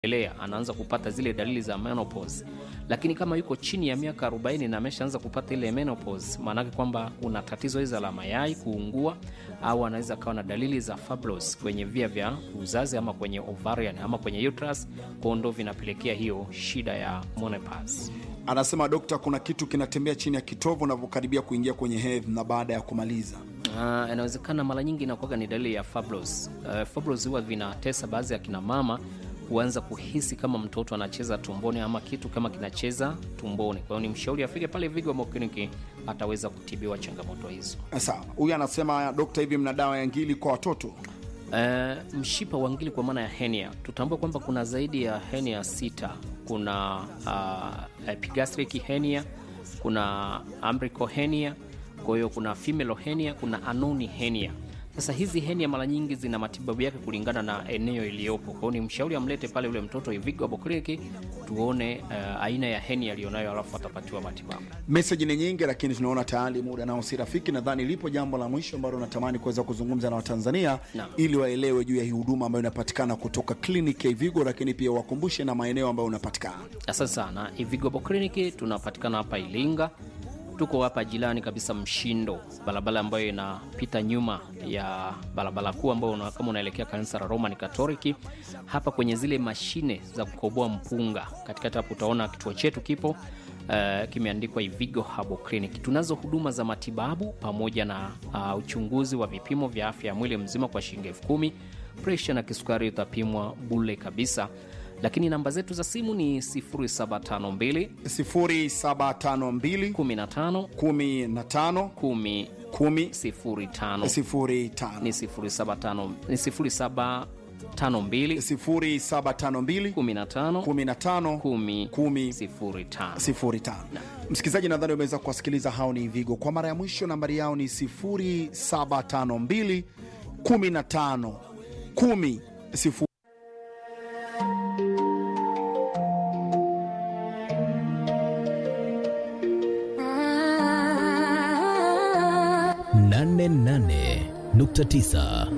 elea anaanza kupata zile dalili za menopause, lakini kama yuko chini ya miaka 40 na ameshaanza kupata ile menopause, maanake kwamba kuna tatizo hizo la mayai kuungua, au anaweza kawa na dalili za fibrosis kwenye via vya uzazi ama kwenye ovarian ama kwenye uterus, kwa ndo vinapelekea hiyo shida ya menopause. Anasema dokta, kuna kitu kinatembea chini ya kitovu unavyokaribia kuingia kwenye hedhi na baada ya kumaliza. Uh, inawezekana mara nyingi inakuwaga ni dalili ya fibrosis. Uh, fibrosis huwa vinatesa baadhi ya kina mama huanza kuhisi kama mtoto anacheza tumboni ama kitu kama kinacheza tumboni. Kwa hiyo ni mshauri afike pale Vigo Mo Clinic ataweza kutibiwa changamoto hizo. Sawa, huyu anasema dokta, hivi mna dawa ya ngili kwa watoto? Uh, mshipa wa ngili kwa maana ya henia, tutambua kwamba kuna zaidi ya henia sita. Kuna uh, epigastric henia, kuna umbilical henia, kwa hiyo kuna femoral henia, kuna anoni henia. Sasa hizi henia mara nyingi zina matibabu yake kulingana na eneo iliyopo. Kwa hiyo ni mshauri amlete pale yule mtoto Vigo Herbal Clinic tuone uh, aina ya henia aliyonayo, alafu atapatiwa matibabu. Meseji ni nyingi, lakini tunaona tayari muda nao si rafiki. Nadhani lipo jambo la mwisho ambalo natamani kuweza kuzungumza na Watanzania Naam. ili waelewe juu ya hii huduma ambayo inapatikana kutoka kliniki ya Vigo, lakini pia wakumbushe na maeneo ambayo unapatikana. Asante sana. Vigo Herbal Clinic tunapatikana hapa Ilinga, tuko hapa jirani kabisa Mshindo, barabara ambayo inapita nyuma ya barabara kuu ambayo una, kama unaelekea kanisa la Roman Katoliki, hapa kwenye zile mashine za kukoboa mpunga, katikati hapo utaona kituo chetu kipo uh, kimeandikwa Ivigo Herbal Clinic. Tunazo huduma za matibabu pamoja na uh, uchunguzi wa vipimo vya afya ya mwili mzima kwa shilingi elfu kumi. Presha na kisukari utapimwa bule kabisa, lakini namba zetu za simu ni 0752 0752 15 15 10 10 05 05 ni 075 ni 0752 0752 15 15 10 10 05. 05. Msikilizaji, nadhani umeweza kuwasikiliza hao ni Vigo kwa mara ya mwisho. Nambari yao ni 0752 15 10 0 nane nane nukta tisa